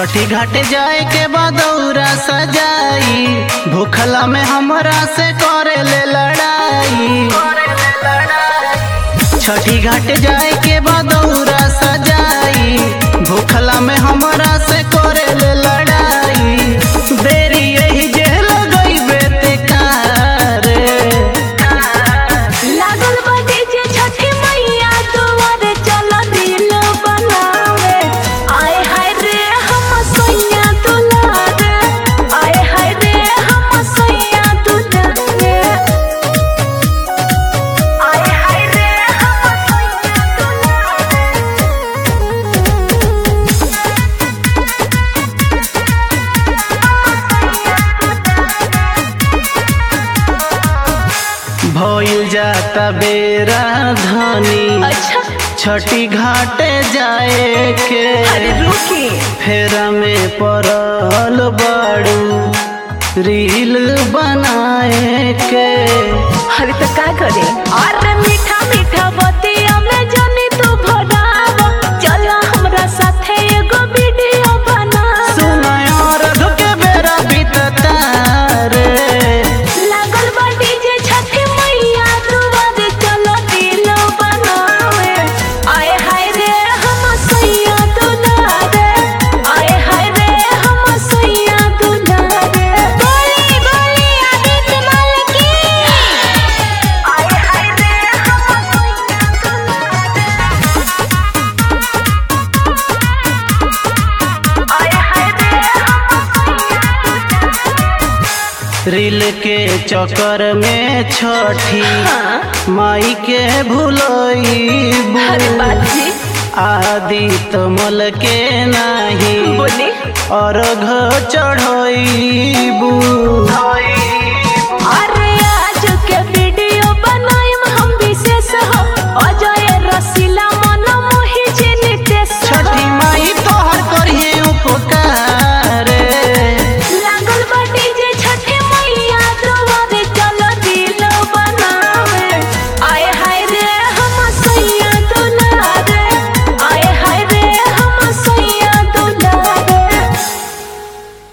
छठी घाट जाए के बदौरा सजाई भूखला में हमरा से करे ले लड़ाई छठी घाट जाए के बदौरा सजाई भूखला में हमरा से करे ले लड़ाई देरी यही जे लगई बेते कार लागल बा डीजे छठी मैया दुआरे चल दिल बनावे आए हाय रे हम सैया दुलारे आए हाय रे हम सैया दुलारे आए हाय रे हम सैया भइल जाता बेरा धनी अच्छा छठी घाटे जाए के अरे रुकी फेरा में पड़ल बाड़ू रील बनाए के अरे तो का करे अरे मीठा मीठा बतिया में जानी तू भराव चल हमरा साथे एगो वीडियो बना सुनाय और के बेरा बीतता रे लागल बा डीजे छठी मैया दुआरे चलो दिल बनावे आए हाय रे हम सैया दुलारे आए हाय रे हम सैया दुलारे बोली बोली आदित्य माल की आए हाय रे हम सैया दुलारे आए हाय रे हम सैया रील के चक्कर में छठी हाँ माई के भूलई अरे बाजी आदि तमल के नाही बोली अर्घ चढ़ईबू